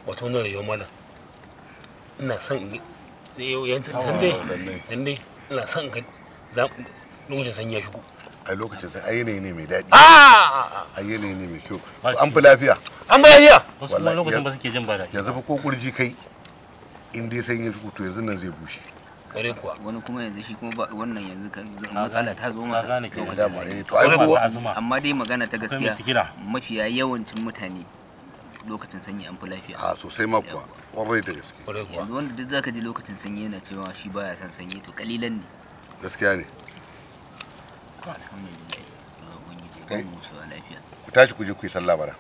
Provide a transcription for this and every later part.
wato wannan rayuwar malam ina son in yi yan san dai lallai san dai ina son ka za lokacin sanyi ya shigo a lokacin sai ai yanayi ne mai daɗi ah ai yanayi ne mai kyau Ba an fi lafiya an bayaniya wasu kuma Wallahi, lokacin ya- ba suke jin ba daɗi yanzu fa ko kurji kai in dai sanyi ya shigo to yanzu nan zai bushe kare kuwa wani kuma yanzu shi kuma ba wannan yanzu kan Na matsala gane- ta zo na masa gane kenan. lokacin dama sanyi. eh to ai Wani masu kowa azuma amma dai magana ta akwai mai gaskiya sikila mafiya yawancin mutane lokacin sanyi an fi lafiya a sosai ma kuwa kwarai da gaske kare kuwa yanzu wanda duk zaka ji lokacin sanyi yana cewa shi baya son sanyi to kalilan ne gaskiya ne alhamdulillah Allah ubangiji ya Kai. ba mu wucewa lafiya ku tashi ku je ku yi sallah bara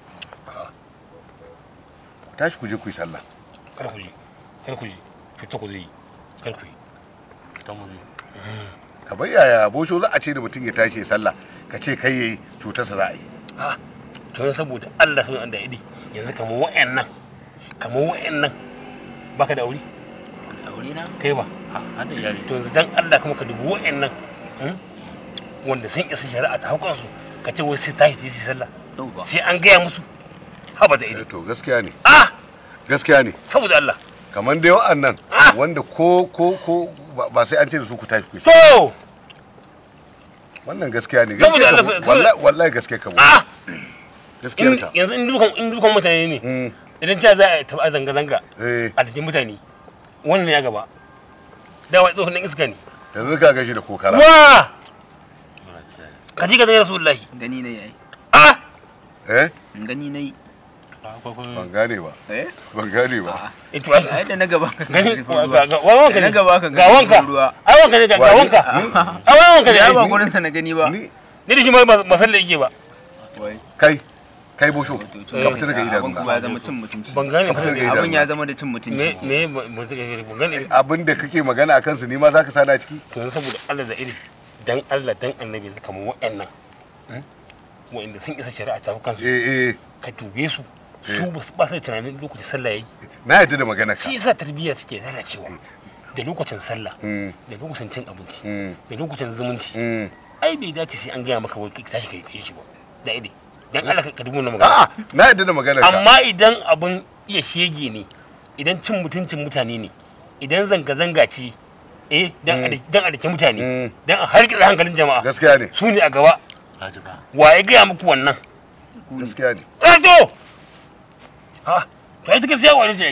ku tashi ku je ku yi sallah kar ku je kar ku je fita ku zai yi kar ku yi fitan mu zai ka bai yaya bosho za a ce da mutum ya tashi ya sallah ka ce kai yayi cutarsa za a yi to yanzu saboda Allah sun da idi yanzu kamar wa'annan kamar wa'annan baka da aure aure na kai ba ha hada iyali to yanzu dan Allah kuma ka dubi wa'annan hmm? wanda sun isa shari'a ta haukan su ka ce wai sai tashi su yi sallah yau ba sai an gaya musu haba da Eh, idi to gaskiya ne ah gaskiya ne saboda Allah kamar dai wa'annan Ah! wanda ko ko ko ba- ba sai an ce da su ku tashi ku yi to wannan gaskiya ne Saboda gaskiya Allah, ka saboda- wallahi wallahi gaskiya ka ah gaskiyar in- ka yanzu in dukan in dukan mutane ne Mm, idan cewa za a taba zanga zanga eh a cikin mutane wannan ya gaba dawa tsohon nan iska ne yanzu ka gashi da kokara wa ka ji ka zai rasulullahi gani na yayi ah eh gani na yi akwai ban kuma gane ba eh ban gane ba A'a. ito ai ai da na gaba ka gani ruwa. ga ga wanka Da ne na gaba ka ga wanka ruwa ai wanka ne ga ga Wa- wanka ni- ai wanka ne ya ai ba ni gurin sa na gani ba ni da shi ma ba ba sallah yake ba wai kai kai bosho to Eh. to ka fita daga abin idanuna kuma ya zama cin mutunci ban gane Ka fita daga abin ya idanuna. zama da cin mutunci me me ba ban gane abin da kake magana a kansu ni ma za ka sana ciki to yanzu saboda Allah da iri dan Allah dan annabi yanzu kamar wa'annan hmm? wa'anda sun isa shari'a ta kansu eh eh ka dube su Eh. su ba su ba su da tunanin lokacin sallah yayi na yadda da magana ka shi yasa tarbiyya suke lalacewa da lokacin sallah Mm, da lokacin cin abinci mm, da lokacin zumunci mm. ai bai dace sai an gaya maka wai ka tashi kai kai shi ba da ide dan Allah ka dubo na magana a'a na yadda da magana ka amma idan abun iya shege ne idan cin mutuncin mutane ne idan zanga zanga ce eh dan a Mm. dan a dake mutane Mm, dan a harkar hankalin jama'a gaskiya ne su ne a gaba haji ba wa ya gaya muku wannan gaskiya ne eh to ha to ai gaskiya wani ce ai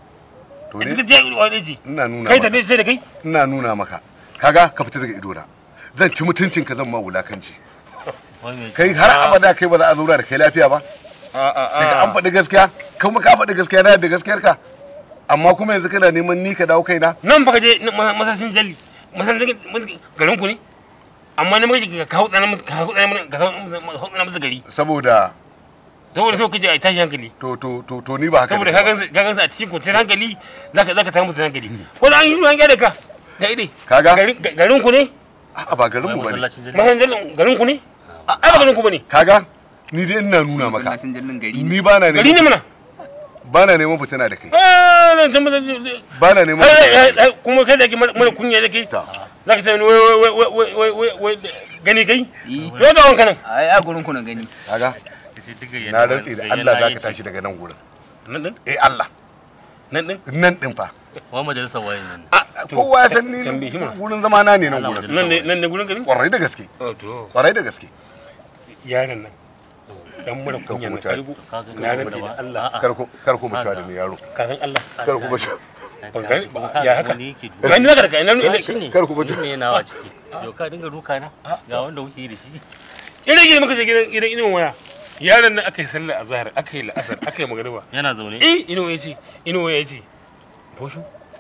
to ita ne gaskiya wani ce ina nuna kai maka tafi sai da kai ina nuna maka kaga ka fita daga idona zan ci mutuncin ka zan ma wulakanci wai mai kai har abada kai ba za a zauna da kai lafiya ba daga an faɗi gaskiya kuma ka faɗi gaskiya na da gaskiyar ka amma kuma yanzu kana neman ni ka dawo kaina nan baka je masashin jalli masashin garin ku ne amma ne muka ka hau tsana musu ka hau tsana musu ka hau tsana musu gari saboda saboda so kaje a tashi hankali to to to to ni ba haka saboda nake ka ba. gansu ka gansu a cikin kwanciyar hankali zaka zaka samu musu hankali ko da an yi ruwan gyara ka da ide Kaga? garin garin ku ne a'a ba garin wai mu bane masallacin jirgin masashin jalli garin ku ne ai ba garin ku bane kaga ni dai ina nuna maka masallacin jirgin gari ne ni ba na gari ne neman mana ba na neman fitina da kai ah nan can masashin ba na neman fitina da kai. kuma kai da ke mara kunya da ke Ta. zaka ce wai wai wai wai wai wai wai gani kai yi yau ga wanka nan ai a gurin ku na gani kaga Kace duk gayyana- na rantsi da gayyana Allah za ka yake. tashi daga nan gurin nan din eh Allah nan din nan din fa wai majalisar waye nan a to kowa ya san ni tambaye shi mana. gurin zama na ne nan Allah gurin nan ne nan ne gurin gari kwarai da gaske oh to kwarai da gaske yaron nan dan mura Ka kunya na huta. kalbu ka ga na gaba rantsi da da ba Allah A'a. kar ku kar ku mutuwa da ni yaro ka san Allah kar ku mutuwa Ban gani- Kuma ba- ka ya ga haka? wani yake duka. gani zaka da kai nan Ah, shine. kar ku mutu. Ni ne nawa ciki yau ka dinga duka na ga wanda kuke yi da shi ina gidan muka je gidan gidan ina waya yaron nan aka yi sallar azhar aka yi la'asar aka yi magariba yana zaune eh ina ya ce ina ya ce boshu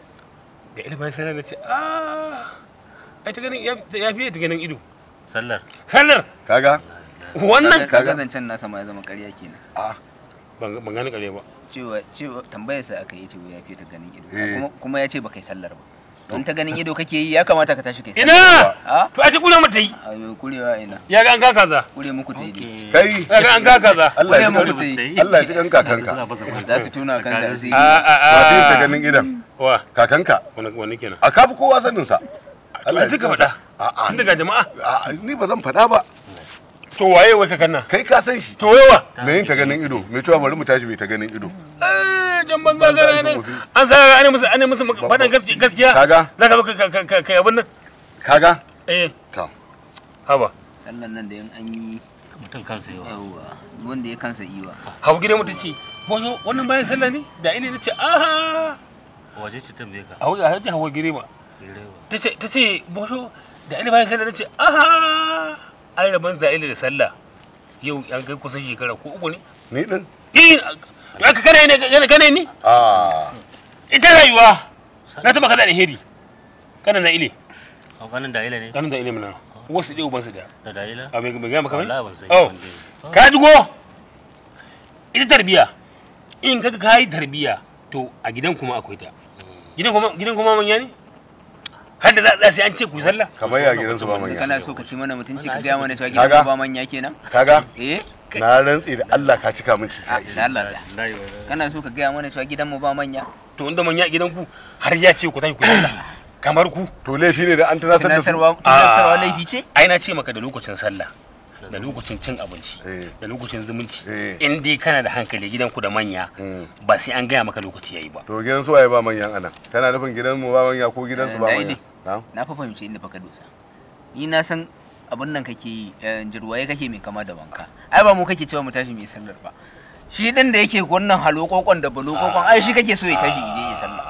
da ilimin sallar na ce ah ai ta ganin ya ya fiye ta ganin ido sallar sallar kaga wannan kaga zancen nasa ma ya zama ƙarya kenan a ban ban gane kare ba cewa cewa tambayar sa aka yi cewa ya fiye ta ganin ido Eh. kuma kuma ya ce baka yi sallar ba don ta ganin ido kake yi ya kamata ka tashi kai ina a to a ce kula mata yi ayo kurewa ina ya ga an kaka za kure muku ta yi kai ya ga an kaka za Allah ya Kure ji muku ta yi Allah ya ji kan kakanka za su tuna kansa asiri a a a ba ta ta ganin idan wa kakanka wani wani kenan a kafi kowa sanin sa Allah suka faɗa a tun daga jama'a a ni ba zan faɗa ba to waye wai kakan nan kai ka san shi to waye wa me yin ta ganin ido me cewa bari mu tashi mai ta ganin ido Eh, zancen banza gara ne an sa ana musu ana musu faɗan gaskiya gaskiya kaga za ka zo ka ka ka ka abin nan kaga eh to haba sallan nan da yan an yi mutum kansa yawa yawa wanda ya kansa iwa hau gidan mutum ce bozo wannan bayan sallah ne da ile ta ce aha waje ce tambaye ka hau a hajji hawa girema Direwa. ta ce ta ce bozo da ile bayan sallah ta ce aha ai rabon za ile da sallah yau an kai kusan shekara ko uku ne ni din in aka kane ne kane kane ni a ita rayuwa na taba kaza da heri kana na ile a ganin da ila ne kana da ile mana wasu dai ubansu da da da ila a mai mai gama kamar wallahi ban san Oh. wanda ya- ka dugo ita tarbiya in kaga ka yi tarbiya to a gidan kuma akwai ta gidan kuma gidan kuma manya ne har da za a tsaya sai an ce ku yi sallah kamar ya gidan su ba manya kana so ka ci mana mutunci ka Wannan gaya mana cewa Kaga? gidan mu ba manya kenan kaga eh na rantsi da Allah ka cika min a ciki da Allah da Wallahi, wallahi. kana so ka gaya mana cewa gidan mu ba manya to inda manya a gidan ku har ya ce ku tashi ku yi sallah kamar ku to laifi ne da an tunasar da su tunasarwa tunasarwa laifi ce ai na ce maka da lokacin sallah da lokacin cin abinci eh da lokacin zumunci eh in dai kana da hankali gidan ku da manya mm. ba sai an gaya maka lokaci yayi ba to gidan su waye ba manyan anan kana nufin gidan mu ba manya ko gidan su ba Eh, manya dai na'am na fa fahimci inda fa ka dosa ni na san abin nan kake yi eh, jirwaye kake mai kama da wanka ai ba mu kake cewa mu tashi mu yi sallar ba shi din da yake wannan halokokon da balokokon ai shi kake so ya tashi ya je ya sallah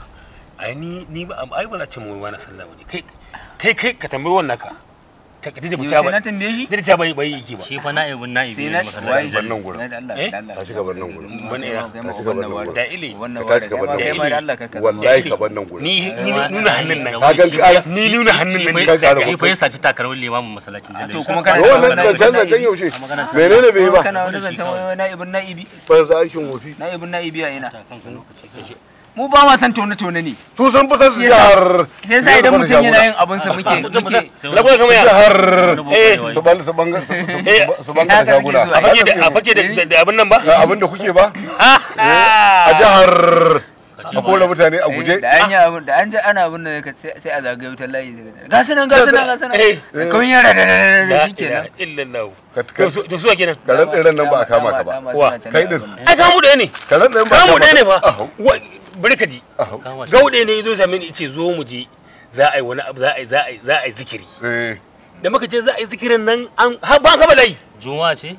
ai ni ni ba ai ba za ce mu wani sallah bane kai kai kai ka tambayi wannan ka ta kadi da mu yau sai na ba tambaye shi da ta bai bai yake ba shi fa na'ibin na'ibi sai ne na masallacin waye bar jalli. nan gurin. Na da Allah Eh? da Allah Ka shiga bar nan gurin. Ban ina. kai ma Ka shiga bar nan wannan gurin. da ile wannan Ka ware tashi ka bar kai ma nan kai ma da Allah ka ka wallahi ka bar nan gurin ni ni nuna hannun nan Ka ga ƙara- ni nuna hannun nan Shi Ka ƙara fa- shi fa ya saci takalmin limamin masallacin jalli. to kuma to kana wannan kana- zancen zancen yaushe menene bai yi ba kana wani zancen wai na'ibin na'ibi ban za aikin wofi na'ibin na'ibi a ina Ta kanka lokaci kai. mu ba ma san tone tone ne su sun fi san su Shi yasa- jihar sai yasa idan mutum yana yin abin sa muke muke Sai lagoya kamar ya jihar eh su ban su banga su Eh, su banga haka muke shaguna so, a fake da a fake da da abin nan ba ga abin da kuke ba Ah, a jihar a kore mutane a Eh, guje da an yi abin da an ji ana abin da ka- sai sai a zagaye wutar layi daga ga su nan ga su nan ga su nan Eh. da kawai yara da da da da la shi kenan ilaha illallah ka to su to su wa kenan ka rantsa ran nan ba a kama ka ba Dama- dama Wa, suna can kai da din. abin nan. ai kamu da ne ka rantsa ran ba a kamu kama da ne ka fa Ahau, Wa- bari ka ji ahau. Kama shi. gaude ne yazo same ni yace zo mu je za a yi wani abu za a yi za a yi za a yi zikiri eh da muka je za a yi zikirin nan an har ba ka balai Juma'a ce?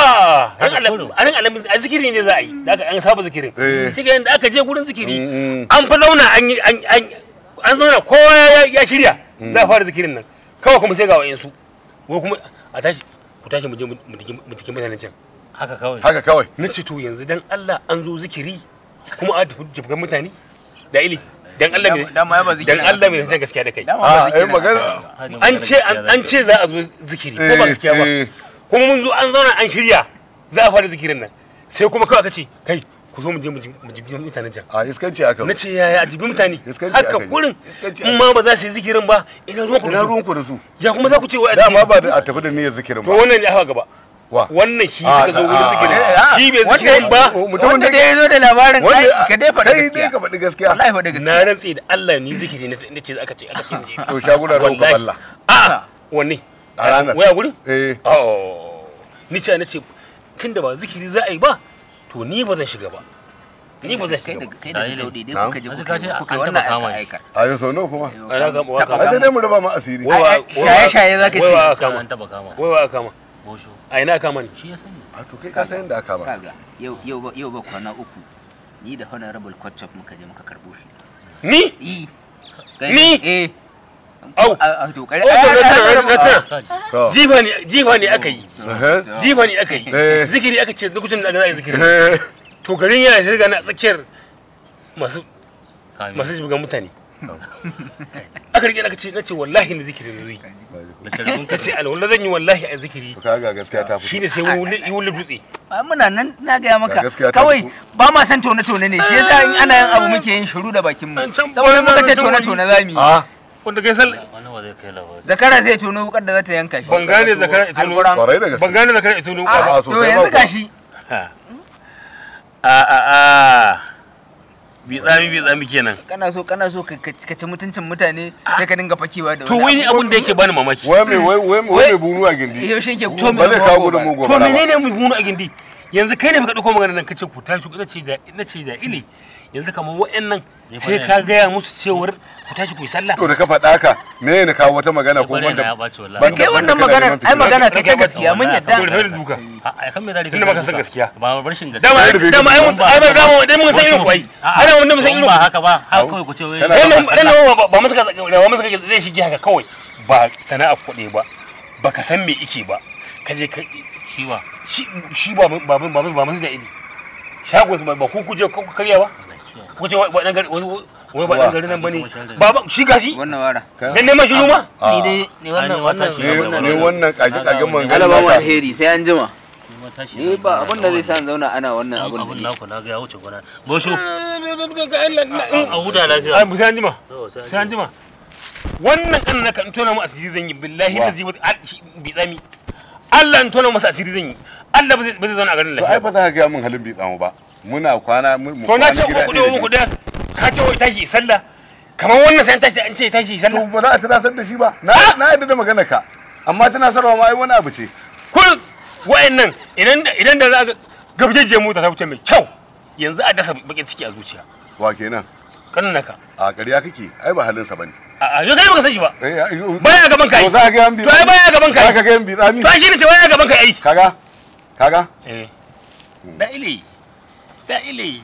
ah ran Haka alam kurum. ran alamin a zikiri ne za a yi da aka an saba zikirin Eh. kika yanda aka je gurin zikiri Mm, mm. an fa zauna an yi an an an zauna kowa ya- ya shirya za a fara zikirin nan kawai kuma sai ga wayansu ko kuma a tashi ku tashi mu je mu mu tiki- mu tiki mutanen can Haka kawai. haka kawai na ce to yanzu dan Allah an zo zikiri kuma a tafi jibgan mutane da ili dan Allah Dama- me dama ya ba zikirin dan Allah me aka zan gaskiya da kai Dama ba a eh zikirin aka magana Hajji an magana ce an gaskiya an za ce za a zo zikiri ko ba eh, gaskiya ba eh. kuma mun zo an zauna an shirya za a fara zikirin nan sai kuma kawai aka ce kai ku zo mu je mu ji- mu jibi mutanen can a iskanci aka na ce yaya a jibi mutane Iskanci haka aka yi. kurin Iskanci in aka ma ba za su yi zikirin ba ina ruwan ku da ina su? ruwanku da su ya kuma za ku ce wa a dama jiki? ba da a tafi da niyyar zikirin to ba wannan ne aka gaba wa wannan shi Ah, suka zo ah, wurin zikirin ah, shi bai wanda- zikirin ba mutumin wanda da da ya zo da labarin wanda ai ka dai faɗa kai dai gaskiya ka faɗi gaskiya wallahi faɗa na gaskiya rantse da Allah ni zikiri na inda ce aka ce aka ce mu je. to shaguna rawu ka Wallahi. balla a wanne A ranar. waya gurin eh oh ni ce na ce tunda ba zikiri za a yi ba to ni ba zan shiga ba ni ba zan kai shiga da ba kai da Dai ne. daudi dai Na'am. kuka je An kuka ji ka ce kuka an wannan taɓa kama aika shi. aika a yau sau nawa kuma Ana kama wa Taɓa a sai kama dai mu raba ma asiri Wai wa- Ai, ai, shaye-shaye za ka wai wa ce aka Sai kama an taba kama. wai wa aka kama Bosho. a ina aka kama ni Shi ya sani. a to kai ka san yadda aka ba kaga yau yau ba yau ba kwana uku ni da honorable kwatchop muka je muka karbo shi ni yi Ni? eh Au. a a to kare Oh, to na tuna, na tuna. Kaji. to jifa ne jifa ne aka yi eh jifa ne aka yi Eh. zikiri aka ce lokacin da aka za a yi zikiri eh to garin ya shirga na tsakiyar masu Kame. masu shiga mutane aka rike aka ce na ce wallahi ni zikiri ne zai Da sharbin ka ce alwala zan yi wallahi a zikiri to kaga gaskiya ta fito shine sai wani wuli wuli dutse a muna nan na gaya maka Ga gaskiya ta kawai fito. ba ma san tone tone ne shi yasa in ana yin abu muke yin shiru da bakin mu An can saboda bana muka ce zancen tone wani. tone zamu yi a wanda kai sallah Wani wa zai kai labari. zakara zai tono wukar da za ta yanka shi Ban gane zakara ita ne. Alquran. kwarai da gaske ban gane da kai ita ne a ba to sosai yanzu ba gashi a a a bi tsami bi tsami kenan kana so kana so ka ka ci mutuncin mutane sai ka dinga fakewa da to wai ni abin da yake bani mamaki wai mai wai wai wai mai bunu a gindi yau shi ke To ba zai kawo gudun to mugu ba menene mu bunu a gindi yanzu kai ne baka dauko magana nan kace ku tashi ku nace da nace da ili yanzu kamar wa'annan Ni fa sai ne- ka gaya musu cewar ku tashi ku yi sallah to da ka faɗa haka me ne kawo wata magana ko Ko wanda ya wanda ɓaci wallahi. Ban- kai wannan Banda magana kana neman ai magana ta ta fitina. gaskiya mun Wallahi, yadda Saboda kai da duka a a kan me za ka Tunda baka san gaskiya. ba rashin gaskiya dama Kai da bai dama ai mun ai ba dama dai mun san irin kwai A'a, ai mun san in irin ba haka ba haka kawai ku ce wai Kana- Ran ba nan ran nan ba ba musu ka ba musu ka zai shige haka kawai ba sana'a kuɗi ba baka san me ike ba ka je ka ciwa shi shi ba ba ba ba musu da ili shagon su ba ba ku kuje ku karya ba ku ce wai dan gari wai wai ba dan gari nan bane ba ba shi gashi wannan wara dan neman shi ma ni dai ni wannan Ai, ni wannan wata ne shi- ne wannan kage kagen man alaba wa alheri sai an jima Kuma tashi ni ba abin da zai sa in zauna ana wannan abin abun da naku na ga ya wuce gona bosho a ai huda lafiya mu sai an jima To, sai an sai an jima wannan kan naka in tona mu asiri zan yi billahi Wa? da zai bi tsami Allah in tona masa asiri zan yi Allah ba zai ba zai zauna a garin to ai lafiya ba za ka ga mun halin bi tsamu ba muna kwana mu mu to na kwana ce gida ku ɗaya da kuɗi ku kai. kuɗi ka ce wai tashi sallah kamar wannan sai an tashi an ce tashi to sallah ba za a tunasar da shi ba na na yadda da magana ka amma tunasarwa ma ai wani abu ce kun wa'annan idan da idan da za ga gabjejje mota ta wuce mai kyau yanzu a dasa bakin ciki a zuciya wa kenan kan naka a ƙarya kake ai ba halin sa bane a a yau kai baka san shi ba eh ai, yo- baya gaban kai to za ka ga yan bi to ai baya gaban kai za ka ga yan bi tsami to ai shi ne ce baya gaban kai ai kaga kaga eh da ile da ile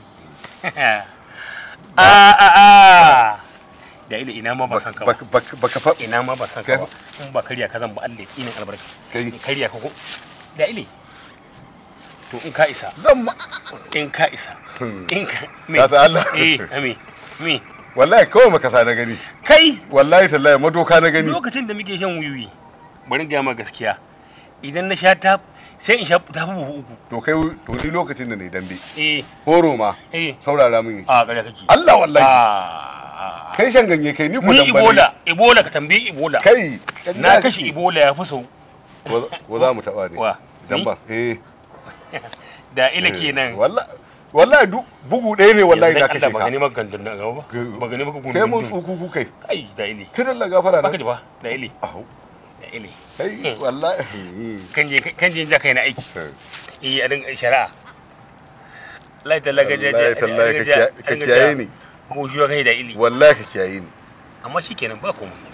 a a a da ile ina ma ba san ka ba baka baka baka fa ina ma ba san ka ba in ba kariya ka zan ba Allah ya tsine albarka kai in kariya ka ko da ile to in ka isa zan ma in ka isa in ka me ka san Allah eh me me wallahi kawai maka sa na gani kai wallahi tallahi madoka na gani lokacin da muke shan wuyuyi bari ga ma gaskiya idan na sha ta sai in sha ta fi buhu uku to kai to ni lokacin da ne dambe eh horo ma eh saurara min a ƙarya kake Allah wallahi Ah. kai shan ganye kai ni ko ni dan ibola ibola ka tambayi ibola kai na kashe ibola ya fi sau ko ko za mu taba ne wa dan ni? ba eh da ila eh, kenan wallahi wallahi du bugu ɗaya ne wallahi na kashe ba ka gani maka gandun na gaba ba Ga- ba gani maka kai mun gundun tsuku ku kai ai da ile kidan la gafara baka na ji ba da ile Au, da ile kai Hmm. wallahi kan je kan je ja kai na aiki eh a dinga shari'a lai talaga ja wallahi tallahi ka kiya- ka kiyaye ni mu shi kai da ili wallahi ka kiyaye ni amma shikenan ba komai